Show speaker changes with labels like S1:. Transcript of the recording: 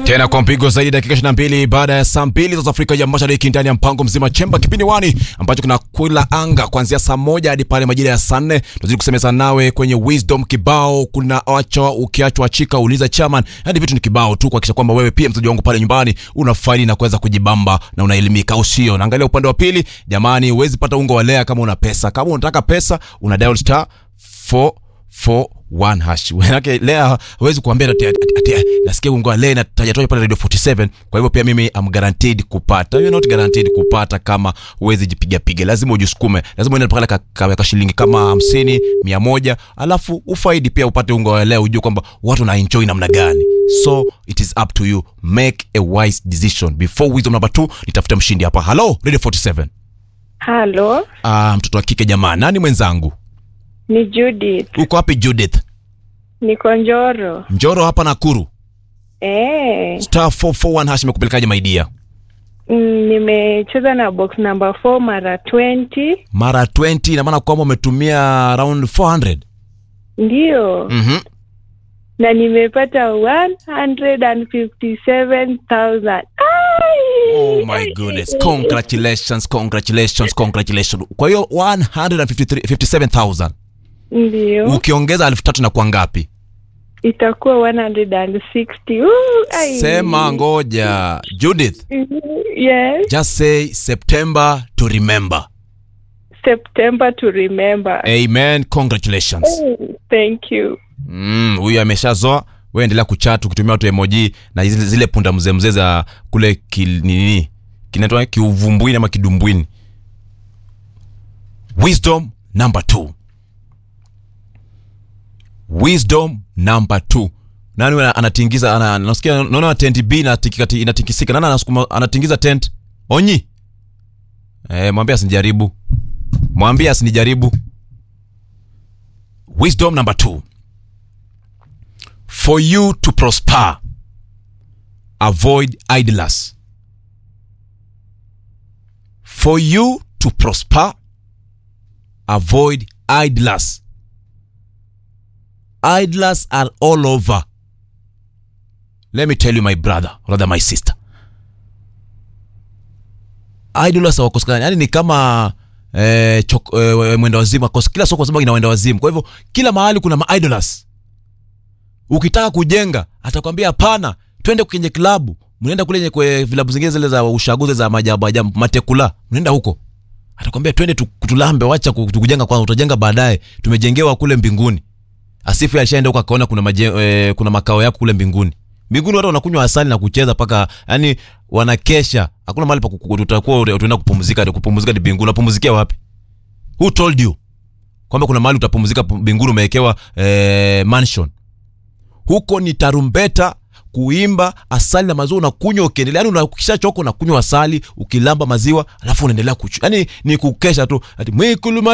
S1: tena kwa mpigo zaidi dakika 22 baada ya saa mbili za Afrika ya Mashariki ndani ya mpango mzima chemba kipindi wani ambacho kinakula anga kuanzia saa moja hadi pale majira ya saa nne tunazidi kusemeza nawe kwenye wisdom kibao kuna acha ukiachwa chika uliza chairman hadi vitu ni kibao tu kuhakikisha kwamba wewe pia mzaji wangu pale nyumbani una faidi na kuweza kujibamba na unaelimika au sio naangalia upande wa pili jamani huwezi pata ungo wa lea kama una pesa kama unataka pesa una dial star 4 one hash manake lea hawezi kuambia ati, ati, ati, nasikia ungoa lea natajatoja pale radio 47 kwa hivyo pia mimi am guaranteed kupata you're not guaranteed kupata kama huwezi jipiga piga lazima ujisukume lazima uende pale ka, ka, ka shilingi kama hamsini mia moja alafu ufaidi pia upate ungo wa lea ujue kwamba watu na enjoy namna gani so it is up to you make a wise decision before wisdom number 2 nitafute mshindi hapa hello radio 47
S2: Halo,
S1: ah mtoto wa kike jamaa nani mwenzangu
S2: ni Judith.
S1: uko wapi judith
S2: Niko Njoro.
S1: njoro hapa nakuru
S2: Eh,
S1: star 441 hash imekupelekaje maidia
S2: mm, nimecheza na box number 4 mara 20.
S1: mara 20 ina maana kwamba umetumia around 400
S2: Ndio.
S1: mm-hmm.
S2: Na nimepata 157,000. Ai!
S1: oh my goodness congratulations congratulations congratulations kwa hiyo 157000
S2: Ndio.
S1: ukiongeza elfu tatu na kwa ngapi
S2: Itakuwa 160. Uh, ai.
S1: sema ngoja judith
S2: Yes.
S1: just say september to remember
S2: September to remember.
S1: amen congratulations
S2: Thank you.
S1: Mm, huyu ameshazoa we endelea kuchat ukitumia watu emoji na zile, zile punda mzee mzee za kule kil, nini kinaitwa kiuvumbwini ama kidumbwini wisdom number two wisdom number two nani huyu ana- anatingiza ana, nasikia naona tent b inatikika- inatikisika nani anasukuma anatingiza tent onyi eh, mwambie asinijaribu mwambie asinijaribu wisdom number two for you to prosper avoid idlers for you to prosper avoid idlers idlers are all over let me tell you my brother rather my sister idlers hawakosekani yani ni kama eh, chok, eh, mwenda wazimu akos- kila soko lazima ina wenda wazimu kwa hivyo kila mahali kuna maidlers ukitaka kujenga atakwambia hapana twende kwenye klabu mnaenda kule nye- kwe vilabu zingine zile za ushaguzi za majabu ajabu matekula mnaenda huko atakwambia twende tu- tulambe wacha ku- kujenga kwanza utajenga baadaye tumejengewa kule mbinguni asifu alishaenda huko akaona kuna, maje, e, kuna makao yako kule mbinguni mbinguni watu wanakunywa asali na kucheza paka yani wanakesha hakuna mahali pa ku- ku- tutakuwa utaenda kupumzika kupumzika ni mbinguni unapumzikia wapi who told you kwamba kuna mahali utapumzika pu- mbinguni umewekewa eh, mansion huko ni tarumbeta kuimba asali na maziwa unakunywa ukiendelea yani ukishachoka unakunywa asali ukilamba maziwa alafu unaendelea kuchu yani ni kukesha tu ati mwikuluma